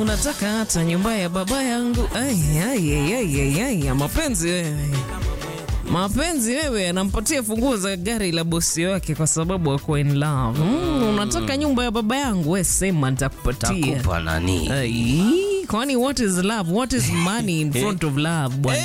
Unataka hata nyumba ya baba yangu? Ai, ai, ai, ai, ai, ai, ya mapenzi wewe, mapenzi wewe, anampatia funguo za gari la bosi wake kwa sababu ako in love. Mm, unataka nyumba ya baba yangu? We sema, nitakupatia. Takupa nani? Ai, kwani what is love? What is money in front of love bwana?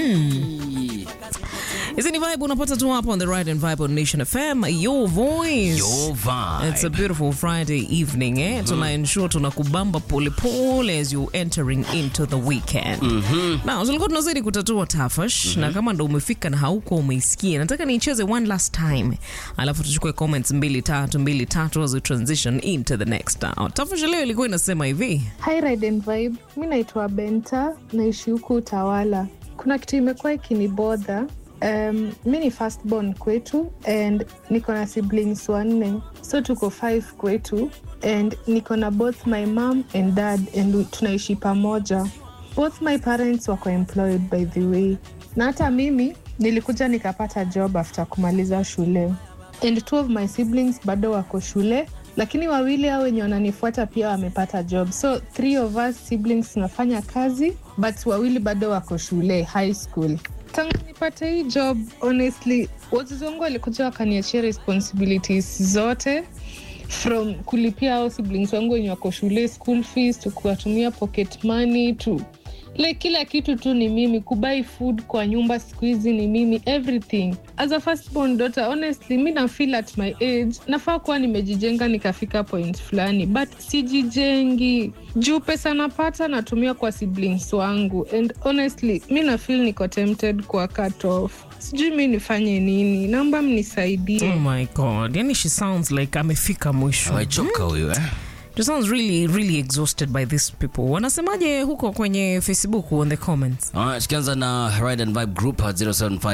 Hizi ni vibe unapata tu hapa on the right and vibe on Nation FM, your voice. Your vibe. It's a beautiful Friday evening eh? Tuna ensure tunakubamba polepole as you entering into the weekend. Na tulikuwa tunazidi kutatua tafash na kama ndo umefika na hauko umeisikia, nataka niicheze one last time, alafu tuchukue comments mbili tatu mbili tatu as we transition into the next hour. Tafash leo ilikuwa inasema hivi Hi Ride and Vibe, mi naitwa Benta, naishi huku Utawala. Kuna kitu imekuwa ikinibodha. Um, mi ni firstborn kwetu and niko na siblings wanne, so tuko five kwetu and niko na both my mom and dad and tunaishi pamoja. Both my parents wako employed by the way, na hata mimi nilikuja nikapata job after kumaliza shule and two of my siblings bado wako shule lakini wawili hao wenye wananifuata pia wamepata job so three of us siblings tunafanya kazi but wawili bado wako shule high school tangu nipate hii job honestly wazazi wangu walikuja wakaniachia responsibilities zote from kulipia ao siblings wangu wenye wako shule school fees to kuwatumia pocket money to like kila kitu tu ni mimi kubai food kwa nyumba siku hizi ni mimi everything as a firstborn daughter honestly mi na feel at my age nafaa kuwa nimejijenga nikafika point fulani but sijijengi juu pesa napata natumia kwa siblings wangu and honestly mi na feel niko tempted kwa cut off sijui mi nifanye nini naomba mnisaidie oh my god, yani she sounds like amefika mwisho. Amechoka huyu eh? She sounds really really exhausted by these people. Wanasemaje huko kwenye Facebook on the comments? Alright, tukianza na Ride and Vibe Group at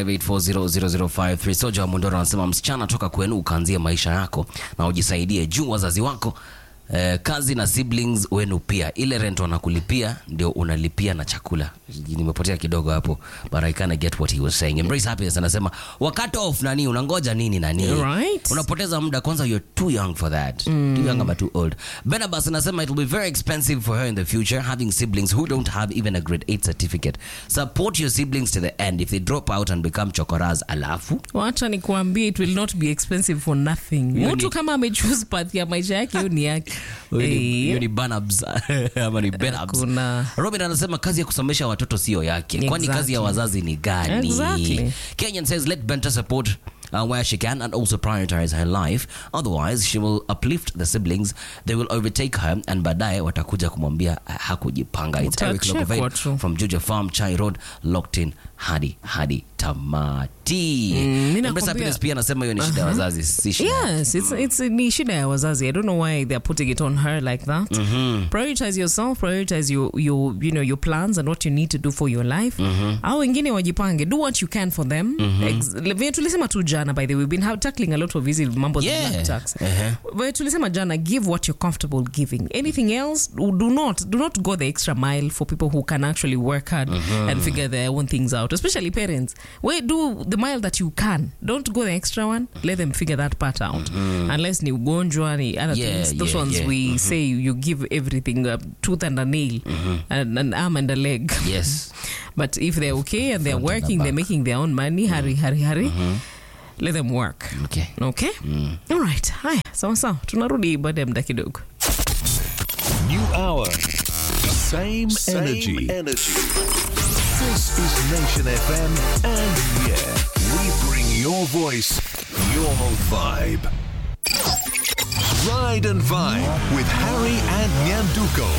0758400053. Soja wa Mondoro anasema msichana, toka kwenu ukaanzia maisha yako na ujisaidie juu wazazi wako Eh, kazi na siblings wenu pia, ile rent wanakulipia ndio unalipia na chakula. Nimepotea kidogo hapo, but I kinda get what he was saying. Embrace happiness anasema wakati off nani, unangoja nini nani? Right. Unapoteza muda kwanza, you're too young for that. Too young ama too old. Benabas anasema it will be very expensive for her in the future having siblings who don't have even a grade 8 certificate. Support your siblings to the end. If they drop out and become chokoras alafu Wacha nikuambie it will not be expensive for nothing. Hiyo Mtu ni- kama amechoose path ya maisha yake hiyo ni yake. Huyo ni- Eh, huyo ni Banabs ama ni Benabs. Kuna- Robin anasema kazi ya kusomesha watoto sio yake, kwani kazi ya Exactly. wazazi ni gani? Exactly. Kenyan says let Benta support uh, where she can and also prioritize her life. Otherwise she will uplift the siblings, they will overtake her and baadaye watakuja kumwambia uh, hakujipanga. It's Eric Utachekwa Logovade tu. from Juja Farm, Chai Road, locked in hadi hadi tamati. mi Embrace nakwambia- Happiness pia anasema hiyo ni shida ya wazazi, si shida Yes, it's, it's ni shida ya wazazi. I don't know why they're putting it on her like that. Prioritize yourself, prioritize your, your, you know, your plans and what you need to do for your life. Au wengine wajipange, do what you can for them. Ex- vile tulisema tu jana by the way, we've been ha- tackling a lot of hizi mambo za Yeah. black tax. Uh-huh. Vile tulisema jana, give what you're comfortable giving. Anything else, do not do not go the extra mile for people who can actually work hard and figure their own things out, especially parents. We do the mile that you can. Don't go the extra one. Let them figure that part out. Unless ni ugonjwa, ni other Yeah, things. Those yeah, ones yeah. we say you give everything, a tooth and a nail, and an arm and a leg. Yes. But if they're okay and they're Front and the working, they're back. making their own money, hurry, hurry, hurry. Let them work. Okay. Okay? All right. Haya, sawa sawa. Tunarudi baada ya muda kidogo. New hour. Same, Same energy. energy. This is Nation FM, and yeah, we bring your voice, your vibe. Ride and Vibe with Harry and Nyanduko.